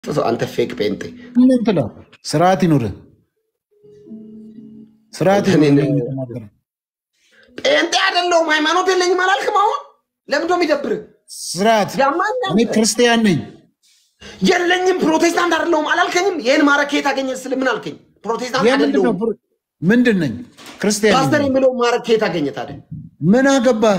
ሰው አንተ ፌክ ጴንጤ ምን ትለው? ስርዓት ይኑርህ፣ ስርዓት እኔ ይኑርህ። ነኝ። የተናገረው ጴንጤ አይደለሁም ሃይማኖት የለኝም አላልክም? አሁን ለምንድነው የሚደብር? ስርዓት። ያማኛል። እኔ ክርስቲያን ነኝ። የለኝም ፕሮቴስታንት አይደለሁም አላልከኝም? ይህን ማረግ ከየት አገኘ ስል ምን አልከኝ? ፕሮቴስታንት የምንድን ነው? አይደለሁም ምንድን ነኝ? ክርስቲያን ፓስተር ነኝ። የሚለው ማረግ ከየት አገኘ ታዲያ? ምን አገባህ?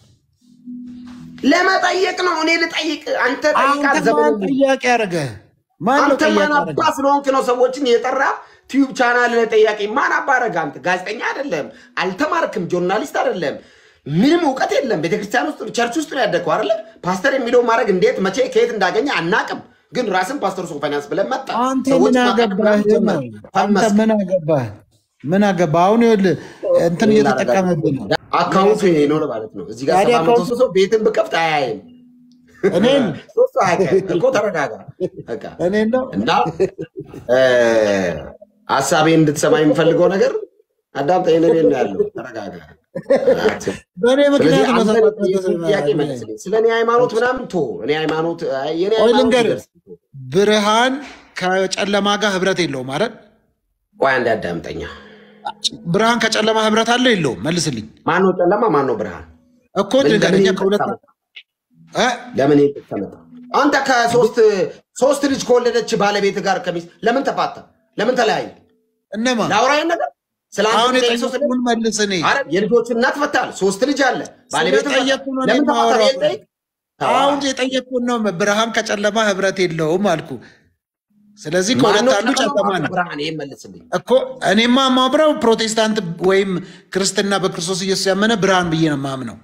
ለመጠየቅ ነው። እኔ ልጠይቅ፣ አንተ ጠይቅ። አንተ ማን አልዘበንም። ጥያቄ ያደረገ? ማን ነው አንተ ጥያቄ ማን ያደረገ? አባ ስለሆንክ ነው ሰዎችን የጠራ ቲዩብ ቻናል ላይ ጠያቂ ማን አባ አደረገ? አንተ ጋዜጠኛ አይደለም፣ አልተማርክም፣ ጆርናሊስት አይደለም፣ ምንም እውቀት የለም። ቤተክርስቲያን ውስጥ ቸርች ውስጥ ነው ያደግከው አይደለ? ፓስተር የሚለው ማድረግ እንዴት መቼ ከየት እንዳገኘ አናቅም። ግን ራስን ፓስተር ሶፋንያስ ብለን መጣ። አንተ ሰዎች ምን ማቀቅ አገባህ? ምናምን ጀመር። አንተ ፈመስክ። ምን አገባህ? ምን አገባህ? አሁን ይኸውልህ እንትን እየተጠቀመብህ ነው። አካውንቱ ይሄ ነው ማለት ነው። እዚህ ጋር ታዲያ ሰባ መቶ አካውንቱ- ሰው ቤትን ብከፍት አያይም። እኔን ሶስቱ አያውቅም እኮ ተረጋጋ። በቃ እኔን ነው እና እ፣ ሀሳቤ እንድትሰማ የምፈልገው ነገር አዳምጠኝ። እኔ ቤት ነው ያለው። ተረጋጋ። በእኔ ስለዚህ ምክንያት ነው አንተ ሰባት መቶ የእሱን ጥያቄ መልስልኝ። ስለ እኔ ሃይማኖት ምናምን ቶ እኔ ሃይማኖት አይ፣ የእኔ ቆይ ሃይማኖት ልንገርህ፣ ይደርስ። ብርሃን ከጨለማ ጋር ህብረት የለውም አይደል? ቆይ አንዴ አዳምጠኛ። ብርሃን ከጨለማ ህብረት አለው የለውም? መልስልኝ ማን ነው ጨለማ? ማን ነው ብርሃን? እኮ ምን- ንገረኝ። ለምን እኛ ከሁለት ይጠቀማል? እ? ለምን ይሄ ተመጣ? አንተ ከሶስት ሶስት ልጅ ከወለደች ባለቤት ጋር ከሚስት ለምን ተፋታ? ለምን ተለያየ? እነማ ለአውራይን ነገር ስለ አንተ አሁን ጉዳይ ሰው ስለ የጠየቁን መልስ። እኔ አረ የልጆቹ እናት ፈታል። ሶስት ልጅ አለ ባለቤት ፈታ። ስለጠየቁ ነው ለምን እኔ ተፋታ? የማወራው። ይሄን ጠይቅ። አሁን የጠየቁን ነው ብርሃን ከጨለማ ህብረት የለውም አልኩ። ስለዚህ ከሁለት ማነው አንዱ ጨለማ ነው ብርሃን? ይሄን መልስልኝ። እኮ እኔማ ማብረው ፕሮቴስታንት ወይም ክርስትና በክርስቶስ ኢየሱስ ያመነ ብርሃን ብዬ ነው ማምነው።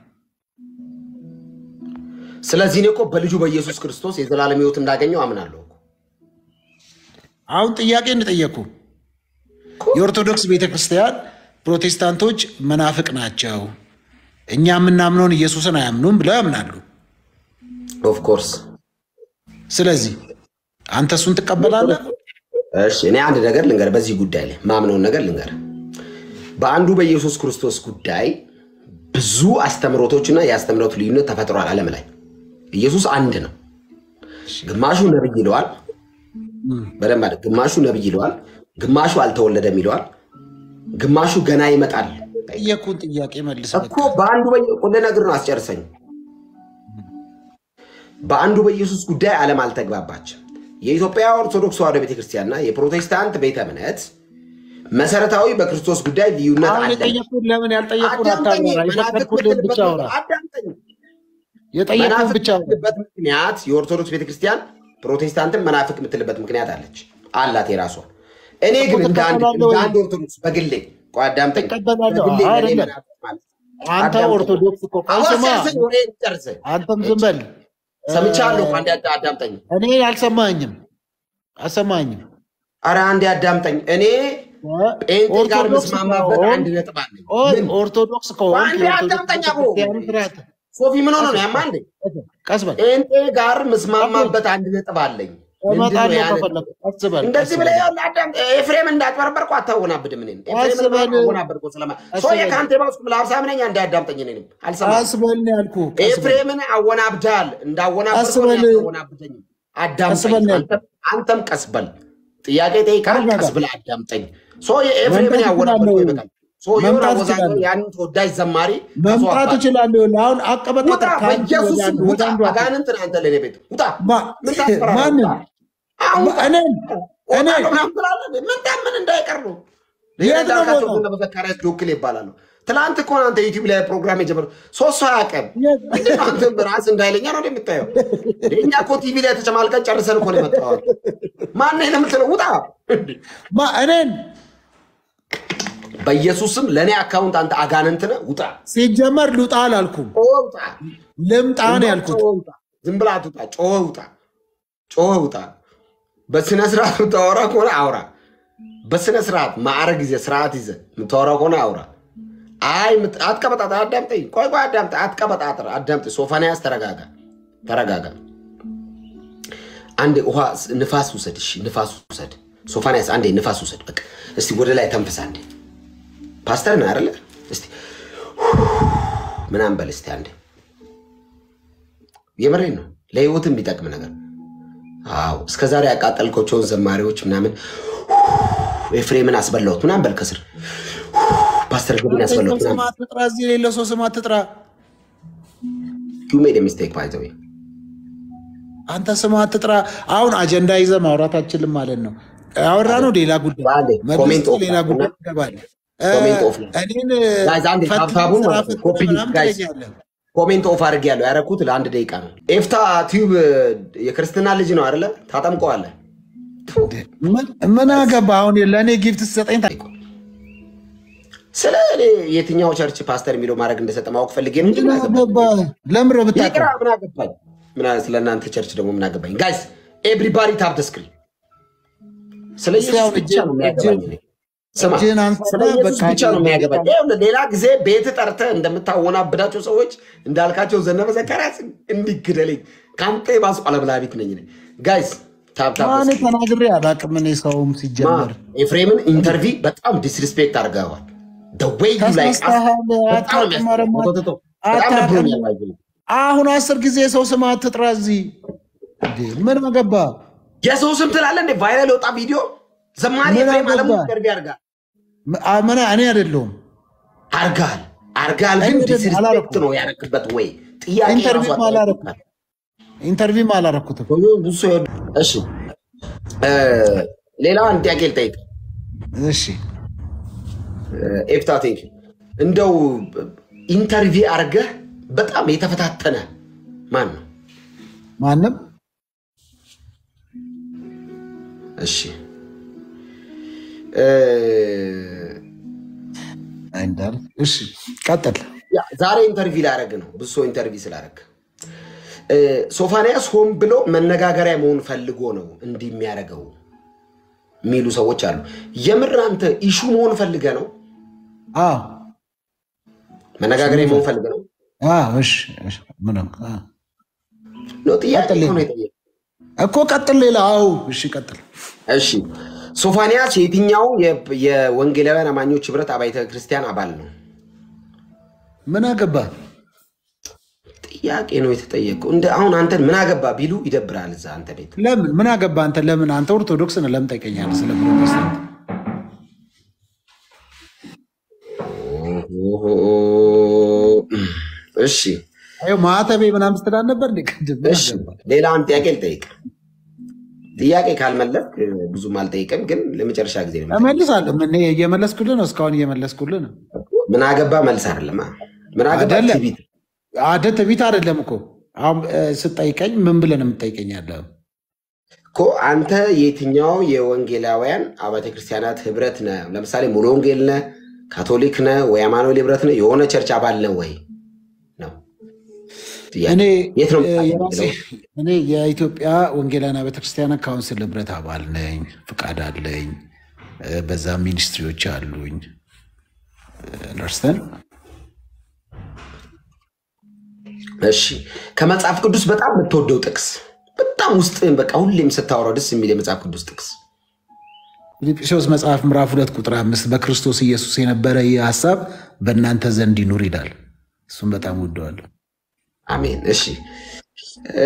ስለዚህ እኔ እኮ በልጁ በኢየሱስ ክርስቶስ የዘላለም ሕይወት እንዳገኘው አምናለሁ እኮ። አሁን ጥያቄ እንጠየቁ። የኦርቶዶክስ ቤተክርስቲያን ፕሮቴስታንቶች መናፍቅ ናቸው፣ እኛ የምናምነውን ኢየሱስን አያምኑም ብለው ያምናሉ። ኦፍኮርስ ስለዚህ አንተ እሱን ትቀበላለህ? እሺ፣ እኔ አንድ ነገር ልንገር፣ በዚህ ጉዳይ ላይ ማምነውን ነገር ልንገር። በአንዱ በኢየሱስ ክርስቶስ ጉዳይ ብዙ አስተምሮቶችና የአስተምሮት ልዩነት ተፈጥሯል ዓለም ላይ። ኢየሱስ አንድ ነው። ግማሹ ነብይ ይለዋል፣ በደንብ አለ። ግማሹ ነብይ ይለዋል፣ ግማሹ አልተወለደም ይለዋል፣ ግማሹ ገና ይመጣል ጠየቁን ጥያቄ መልስ። እኮ በአንዱ ልነግርህ ነው፣ አስጨርሰኝ። በአንዱ በኢየሱስ ጉዳይ ዓለም አልተግባባችም። የኢትዮጵያ ኦርቶዶክስ ተዋሕዶ ቤተክርስቲያንና የፕሮቴስታንት ቤተ እምነት መሰረታዊ በክርስቶስ ጉዳይ ልዩነት አሁን አለ። የጠየቁን ለምን ያልጠየቁን አዳምጠኝ፣ አታብራራ። መናፍቅ የፈቀድኩልን ብቻ የምትልበት አውራ። አዳምጠኝ። የጠየቁን መናፍቅ ብቻ አውራ። የምትልበት ምክንያት የኦርቶዶክስ ቤተክርስቲያን ፕሮቴስታንትን መናፍቅ የምትልበት ምክንያት አለች አላት የራሷ። እኔ ግን እኮ እንደ አንድ ትቀበላለህ እንደ ወይ? አንድ ኦርቶዶክስ በግሌ ቆይ አዳምጠኝ፣ ትቀበላለህ? በግሌ ለእኔ አይደለም። መናፍቅ ማለት አንተ አዳምጠኝ። ኦርቶዶክስ እኮ ቆይ ስማ፣ አዋሳኝ ወሬን ጨርሰኝ። አንተም ዝም በል። ሰምቻለሁ። አንዴ አዳ- አዳምጠኝ። እኔ አልሰማኝም አልሰማኝም። አረ አንዴ አዳምጠኝ። እኔ ጴንጤ ጋር ኦርቶዶክስ ምስማማበት ከሆንክ- አንድ ነጥብ አለኝ። ኦር- ምን? ኦርቶዶክስ ከሆንክ አንዴ የኦርቶዶክስ አዳምጠኝ አቦ። ቤተክርስቲያን ስርዓት ሶፊ ምን ሆነ ነው ያማ እንዴ? ቀስ በል ጴንጤ ጋር ምስማማበት አንድ ነጥብ አለኝ። ምንድን ነው እመጣለሁ ያ ነጥብ? ከፈለኩ። ቀስ በል እንደዚህ ቀስ ብለህ በል። ይኸውልህ አዳምጥ። ኤፍሬም እንዳትበረበርኩ አታወናብድም። እኔን ኤፍሬምን አስበል። አወናበድኩ ስለማ አስበል። ሰውዬ ከአንተ የባስኩ ለሀብሳም ነኝ አንዴ አዳምጠኝ። እኔንም አልሰማህም። ቀስ በል ነው ያልኩህ። ቀስ በል። ኤፍሬምን አወናብዳል። እንዳወናበድኩ አስበል። አወናብደኝ። አዳምጠኝ። አስበል ነው አንተም- አንተም ቀስ በል። ጥያቄ ጠይቃል። ተረጋጋ። ቀስ ብለህ አዳምጠኝ። ሰውዬ ኤፍሬምን መምጣት ያወናበድኩ እችላለሁ። ይበቃል። ሰውዬውን መምጣት አወዛጋቢ እችላለሁ። ያንን ተወዳጅ ዘማሪ መምጣት ተስዋባል። እችላለሁ። አሁን ውጣ አቀበጣጠር ከአንዱ በኢየሱስ ወደ ስም አንዱ ወደ ውጣ። አንዱ አት- አጋንንት ነህ አንተ ለእኔ ቤት ውጣ። ማ- ምን ታስፈራለህ? ማንን? ውጣ። አሁን ውጣ። እኔን እኔ እወጣለሁ ምናምን ትላለህ። ምን ታምን እንዳይቀር ነው። የት ነው ዳርካቸው የምወጣው? እና በዘካርያስ ዶክል ይባላሉ። ትላንት እኮ ነው አንተ ዩቲዩብ ላይ ፕሮግራም የጀመረው ሶስት ሰው አያውቅም። የት? ምንድን ነው አንተ ራስ እንዳይለኛ ነው የምታየው? እኛ እኮ ቲቪ ላይ ተጨማልቀን ጨርሰን እኮ ነው የመጣው። ማነህ የምትለው? ውጣ። ማ እኔን በኢየሱስ ስም ለእኔ አካውንት አንተ አጋንንት ነህ። ውጣ። ሲጀመር ልውጣ አላልኩም፣ ጮኸ ውጣ። ልምጣ ነው ያልኩት። ጮኸ ውጣ። ዝም ብለህ አትውጣ። ጮኸ ውጣ። ጮኸ ውጣ። በስነ ስርዓት የምታወራ ከሆነ አውራ። በስነ ስርዓት ማዕረግ ይዘህ ስርዓት ይዘህ የምታወራ ከሆነ አውራ። አይ ምት- አትቀበጣጥር። አዳምጠኝ። ቆይ ቆይ አዳምጠኝ። አትቀበጣጥር። አዳምጠኝ። ሶፋንያስ ተረጋጋ፣ ተረጋጋ። አንዴ ውሃ ንፋስ ውሰድ። እሺ ንፋስ ውሰድ። ሶፋንያስ አንዴ ንፋስ ውሰድ። በቃ እስቲ ወደ ላይ ተንፍስ አንዴ። ፓስተር ነህ አይደለ? እስቲ ምናምን በል እስቲ አንዴ። የምሬን ነው። ለህይወት የሚጠቅም ነገር አዎ እስከ ዛሬ ያቃጠልኮቸውን ዘማሪዎች ምናምን ኤፍሬምን አስበላሁት ምናምን በል ከስር ፓስተር ግብን ያስበላሁት ስም ምናምን አትጥራ፣ እዚህ የሌለ ሰው ስም አትጥራ። ዩ ሜድ ሚስቴክ ባይ ዘ ዌይ አንተ ስም አትጥራ። አሁን አጀንዳ ይዘህ ማውራት አችልም ማለት ነው። ያወራ ነው ሌላ ጉዳይ በአንዴ ኮሜንት መልሶ ኦፍ ሌላ ላድርግና ጉዳይ ትገባለህ። ኮሜንት ኦፍ እኔን ጋይዝ አንዴ ፈትነህ ታብታቡን ስራ ማለት ነው። ፈትነህ ኮፒ ምናምን ጋይዝ ትለኛለህ። ኮሜንት ኦፍ አድርግ ያለው ያረኩት ለአንድ ደቂቃ ነው። ኤፍታ ቲዩብ የክርስትና ልጅ ነው አይደለ? ታጠምቀዋለህ። ምን- ምን አገባ አሁን ለእኔ ጊፍት ስሰጠኝ ታ- ስለ እኔ የትኛው ቸርች ፓስተር የሚለው ማድረግ እንደሰጠ ማወቅ ፈልጌ ነው እንጂ ምን ምን አገባኝ? አገባ ለምሮ ብታውቀው ይቅራ፣ ምን አገባኝ? ምን አ- ስለ እናንተ ቸርች ደግሞ ምን አገባኝ? ጋይስ ኤቭሪባዲ ታፕ ደ ስክሪን። ስለ ኢየሱስ ያው ብቻ ነው የሚያገባኝ። እኔ። ስማ እጅህን አንሳና ስለ ኢየሱስ በቃ ብቻ ነው የሚያገባኝ። ይኸውልህ ሌላ ጊዜ ቤት ጠርተህ እንደምታወናብዳቸው ሰዎች እንዳልካቸው ዘነበ ዘካርያስ እንዲግደለኝ ከአንተ የባሱ አለብላቢት ነኝ እኔ። ጋይስ ታፕ ታፕ ደ ማን ስክሪን። ተናግሬ አላውቅም። እኔ ሰውም ማ ሲጀመር ኤፍሬምን ኢንተርቪ በጣም ዲስሪስፔክት አድርገዋል። ወይ ዩ ላይ ተሳስተሃል፣ በጣም ነው አታውቅም፣ ኧረ የሚያስጠላው። ማ- ቶ- ቶ- ቶ- በጣም አታውቅም። ደብሮኛል። ባይ ዘ ወይ። አሁን አስር ጊዜ ሰው ስም አትጥራ እዚህ እንዴ! ምን አገባ? የሰው ስም ትላለህ እንዴ? ቫይራል የወጣ ቪዲዮ ዘማሪ ምን ኤፍሬም አለሙ አገባ? ኢንተርቪ አድርጋል ም- አ- ምን እኔ አይደለሁም አርጋል አርጋል ግን እኔ ደግሞ ዲስሪስፔክት አላረኩም። ነው ያረክበት ወይ ጥያቄ ኢንተርቪው ራሱ አላረኩም። አጠያየቅበት። ኢንተርቪውም አላረኩትም። ብዙ ሰው ይወድ- እሺ እ፣ ሌላ አንድ ጥያቄ ልጠይቅ። እሺ ኤፍታ ቴንክ እንደው ኢንተርቪ አርገህ በጣም የተፈታተነ ማን ነው? ማንም እሺ እ፣ እንዳል እሺ፣ ቀጥል። ያ ዛሬ ኢንተርቪ ላደረግ ነው። ብዙ ሰው ኢንተርቪ ስላደረግ እ፣ ሶፋንያስ ሆን ብሎ መነጋገሪያ መሆን ፈልጎ ነው እንዲህ የሚያደርገው የሚሉ ሰዎች አሉ። የምር አንተ ኢሹ መሆን ፈልገ ነው? አዎ መነጋገሪያ መሆን ፈልገ ነው? አዎ፣ እሺ፣ እሺ፣ ምንም አዎ። ነው ጥያቄ ቀጥል። እኮ ነው የጠየቀው። እኮ ቀጥል። ሌላ አዎ፣ እሺ፣ ቀጥል። እሺ ሶፋንያስ የትኛው የ- የወንጌላውያን አማኞች ህብረት አብያተ ክርስቲያን አባል ነው? ምን አገባ? ጥያቄ ነው የተጠየቀው። እንደ አሁን አንተን ምን አገባ ቢሉ ይደብራል። እዛ አንተ ቤት ለምን ምን አገባ? አንተ ለምን አንተ ኦርቶዶክስ ነህ? ለምን ጠይቀኛለህ ስለ ፕሮቴስታንት? እሺ አይ ማተቤ ምናምን ስትላል ነበር እንዴ? ቅድም ምን እሺ አገባ? ሌላ አንድ ጥያቄ ልጠይቅ። ጥያቄ ካልመለስክ ብዙም አልጠይቅም፣ ግን ለመጨረሻ ጊዜ ነው የምጠይቅ። እመልሳለሁ። እኔ እየመለስኩልህ ነው፣ እስካሁን እየመለስኩልህ ነው። ምን አገባ መልስ አይደለም። ምን አገባ አይደለም። ትዕቢት። አደ ትቢት አይደለም እኮ አሁን እ፣ ስጠይቀኝ ምን ብለህ ነው የምትጠይቀኝ ያለው? እኮ አንተ የትኛው የወንጌላውያን አብያተ ክርስቲያናት ህብረት ነህ? ለምሳሌ ሙሉ ወንጌል ነህ፣ ካቶሊክ ነህ ወይ አማኑኤል ህብረት ነህ? የሆነ ቸርች አባል ነህ ወይ ነው ጥያቄ። እኔ የት ነው እ፣ የምታገኘው? የራሴ እኔ የኢትዮጵያ ወንጌላውያን ቤተክርስቲያናት ካውንስል ህብረት አባል ነኝ፣ ፍቃድ አለኝ፣ እ፣ በዛ ሚኒስትሪዎች አሉኝ። ነርስተን እሺ ከመጽሐፍ ቅዱስ በጣም የምትወደው ጥቅስ በጣም ውስጥህን በቃ ሁሌም ስታወራው ደስ የሚል የመጽሐፍ ቅዱስ ጥቅስ ፊልጵስዩስ መጽሐፍ ምዕራፍ ሁለት ቁጥር አምስት በክርስቶስ ኢየሱስ የነበረ ይህ ሀሳብ በእናንተ ዘንድ ይኑር ይላል። እሱም በጣም ወደዋለሁ። አሜን። እሺ እ፣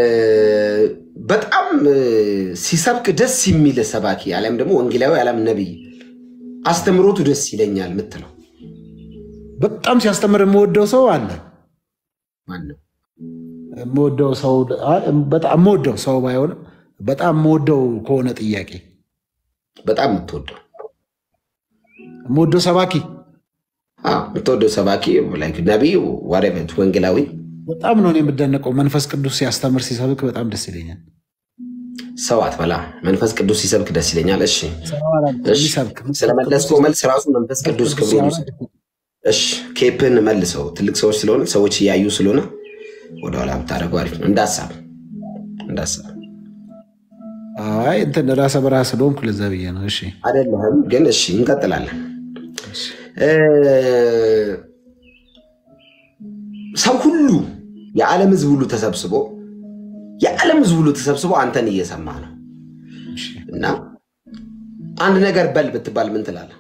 በጣም እ፣ ሲሰብክ ደስ የሚል ሰባኪ አሊያም ደግሞ ወንጌላዊ አሊያም ነቢይ አስተምሮቱ ደስ ይለኛል የምትለው በጣም ሲያስተምር የምወደው ሰው አለ። ማን ነው? የምወደው ሰው በጣም የምወደው ሰው ባይሆንም በጣም የምወደው ከሆነ ጥያቄ በጣም የምትወደው የምወደው ሰባኪ አዎ፣ የምትወደው ሰባኪ ላይክ ነቢይ ዋሬቨር ወንጌላዊ በጣም ነው እኔ የምደነቀው። መንፈስ ቅዱስ ሲያስተምር ሲሰብክ በጣም ደስ ይለኛል። ሰው አትበላ። መንፈስ ቅዱስ ሲሰብክ ደስ ይለኛል። እሺ እሺ፣ የሚሰብክ ስለመለስከው መልስ ራሱ መንፈስ ቅዱስ ክብሩን ይውሰድ። እሺ ኬፕን መልሰው። ትልቅ ሰዎች ስለሆነ ሰዎች እያዩ ስለሆነ ወደኋላ ብታደርገው አሪፍ ነው። እንዳሳብ እንዳሳብ አይ እንትን ራሰ በራ ስለሆንኩ ለዛ ብዬ ነው። እሺ አይደለህም ግን እሺ፣ እንቀጥላለን። እ፣ ሰው ሁሉ የዓለም ሕዝብ ሁሉ ተሰብስቦ የዓለም ሕዝብ ሁሉ ተሰብስቦ አንተን እየሰማ ነው እና አንድ ነገር በል ብትባል ምን ትላለህ?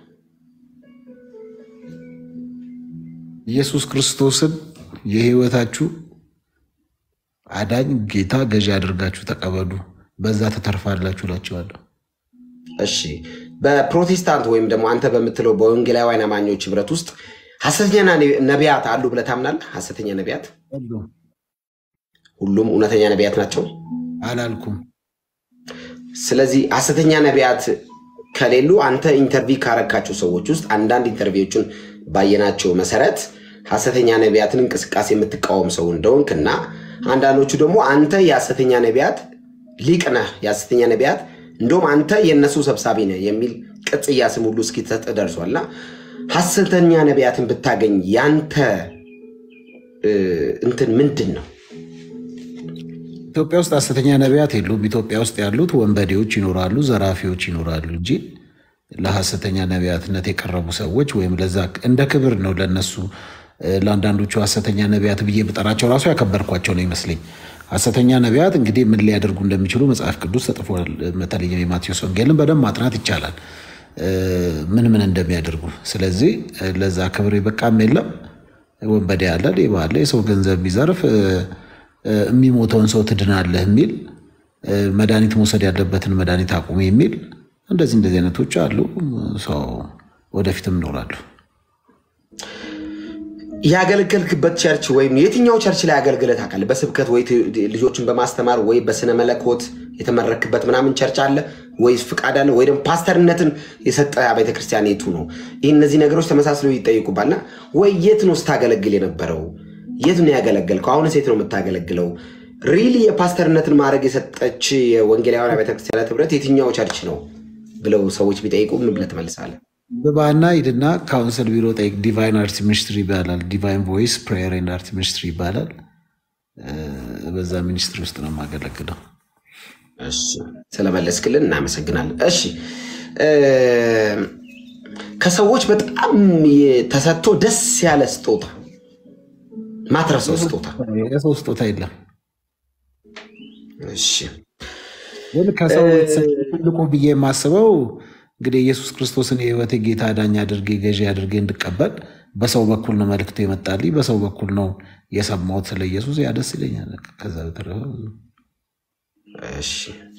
ኢየሱስ ክርስቶስን የህይወታችሁ አዳኝ ጌታ ገዢ አድርጋችሁ ተቀበሉ። በዛ ተተርፋላችሁ እላቸዋለሁ። እሺ በፕሮቴስታንት ወይም ደግሞ አንተ በምትለው በወንጌላውያን አማኞች ህብረት ውስጥ ሐሰተኛ ነቢያት አሉ ብለህ ታምናለህ? ሐሰተኛ ነቢያት ሁሉም ሁሉም እውነተኛ ነቢያት ናቸው? አላልኩም። ስለዚህ ሐሰተኛ ነቢያት ከሌሉ አንተ ኢንተርቪው ካረካቸው ሰዎች ውስጥ አንዳንድ ኢንተርቪዎችን ባየናቸው መሰረት ሐሰተኛ ነቢያትን እንቅስቃሴ የምትቃወም ሰው እንደሆንክ እና አንዳንዶቹ ደግሞ አንተ የሐሰተኛ ነቢያት ሊቅ ነህ፣ የሐሰተኛ ነቢያት እንደውም አንተ የእነሱ ሰብሳቢ ነህ የሚል ቅጽያ ስም ሁሉ እስኪሰጥ ደርሷልና ሐሰተኛ ነቢያትን ብታገኝ ያንተ እ፣ እንትን ምንድን ነው? ኢትዮጵያ ውስጥ ሐሰተኛ ነቢያት የሉም። ኢትዮጵያ ውስጥ ያሉት ወንበዴዎች ይኖራሉ፣ ዘራፊዎች ይኖራሉ እንጂ ለሐሰተኛ ነቢያትነት የቀረቡ ሰዎች ወይም ለዛ እንደ ክብር ነው ለነሱ። እ፣ ለአንዳንዶቹ ሐሰተኛ ነቢያት ብዬ ብጠራቸው ራሱ ያከበርኳቸው ነው ይመስለኝ። ሐሰተኛ ነቢያት እንግዲህ ምን ሊያደርጉ እንደሚችሉ መጽሐፍ ቅዱስ ተጽፏል። በተለይም የማቴዎስ ወንጌልን በደንብ ማጥናት ይቻላል እ፣ ምን ምን እንደሚያደርጉ። ስለዚህ እ፣ ለዛ ክብር የበቃም የለም። ወንበዴ አለ፣ ሌባ አለ፣ የሰው ገንዘብ የሚዘርፍ እ፣ እ፣ የሚሞተውን ሰው ትድናለህ የሚል እ፣ መድኃኒት መውሰድ ያለበትን መድኃኒት አቁም የሚል እንደዚህ እንደዚህ አይነቶች አሉ። ሰው ወደፊትም ይኖራሉ። ያገለገልክበት ቸርች ወይም የትኛው ቸርች ላይ አገልግለህ ታውቃለህ? በስብከት ወይ ት- ልጆችን በማስተማር ወይ በስነ መለኮት የተመረክበት ምናምን ቸርች አለ ወይስ ፍቃድ አለ ወይ ደግሞ ፓስተርነትን የሰጠ ቤተክርስቲያን የቱ ነው? ይህ እነዚህ ነገሮች ተመሳስለው ይጠይቁባልና ወይ የት ነው ስታገለግል የነበረው? የት ነው ያገለገልከው? አሁንስ የት ነው የምታገለግለው? ሪሊ የፓስተርነትን ማድረግ የሰጠች የወንጌላውያን ቤተክርስቲያናት ህብረት የትኛው ቸርች ነው ብለው ሰዎች ቢጠይቁ ምን ብለህ ትመልሳለህ? ግባና ሂድና ካውንስል ቢሮ ጠይቅ። ዲቫይን አርት ሚኒስትሪ ይባላል። ዲቫይን ቮይስ ፕሬየር ኤንድ አርት ሚኒስትሪ ይባላል። እ፣ በዛ ሚኒስትሪ ውስጥ ነው የማገለግለው። እሺ ስለመለስክልን እናመሰግናለን። እሺ እ፣ ከሰዎች በጣም ተሰጥቶ ደስ ያለ ስጦታ ማትረሰው ስጦታ የሰው ስጦታ የለም። እሺ ግን ከሰው የተሰጠ ትልቁ ብዬ የማስበው እንግዲህ ኢየሱስ ክርስቶስን የህይወቴ ጌታ ዳኛ አድርጌ ገዢ አድርጌ እንድቀበል በሰው በኩል ነው መልክቱ የመጣልኝ፣ በሰው በኩል ነው የሰማሁት ስለ ኢየሱስ። ያ ደስ ይለኛል። ከዛ በተረፈ እሺ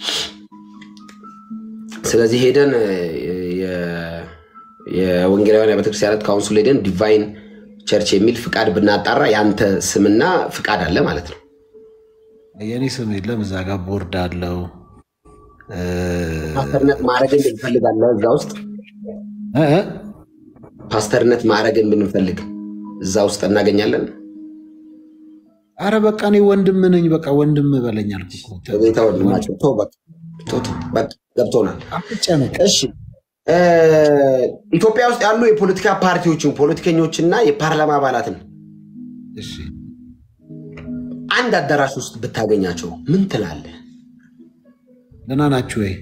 ስለዚህ ሄደን የ- የወንጌላውያን ቤተክርስቲያናት ካውንስል ሄደን ዲቫይን ቸርች የሚል ፍቃድ ብናጣራ የአንተ ስምና ፍቃድ አለ ማለት ነው። የእኔ ስም የለም። እዛ ጋር ቦርድ አለው እ፣ ፓስተርነት ማድረግን ብንፈልጋለን እዛ ውስጥ እ፣ እ፣ ፓስተርነት ማድረግን ብንፈልግ እዛ ውስጥ እናገኛለን። አረ በቃ እኔ ወንድም ነኝ። በቃ ወንድም በለኝ አልኩህ እኮ። በጌታ ወንድማቸው ተው በቃ ተው ተው፣ በቃ ገብቶናል። አትጨነቅ። እሺ እ፣ ኢትዮጵያ ውስጥ ያሉ የፖለቲካ ፓርቲዎችን ፖለቲከኞችና የፓርላማ አባላትን እሺ አንድ አዳራሽ ውስጥ ብታገኛቸው ምን ትላለህ? ደህና ናችሁ ወይ?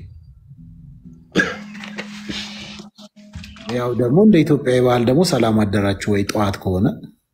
ያው ደግሞ እንደ ኢትዮጵያዊ ባህል ደግሞ ሰላም አደራችሁ ወይ ጠዋት ከሆነ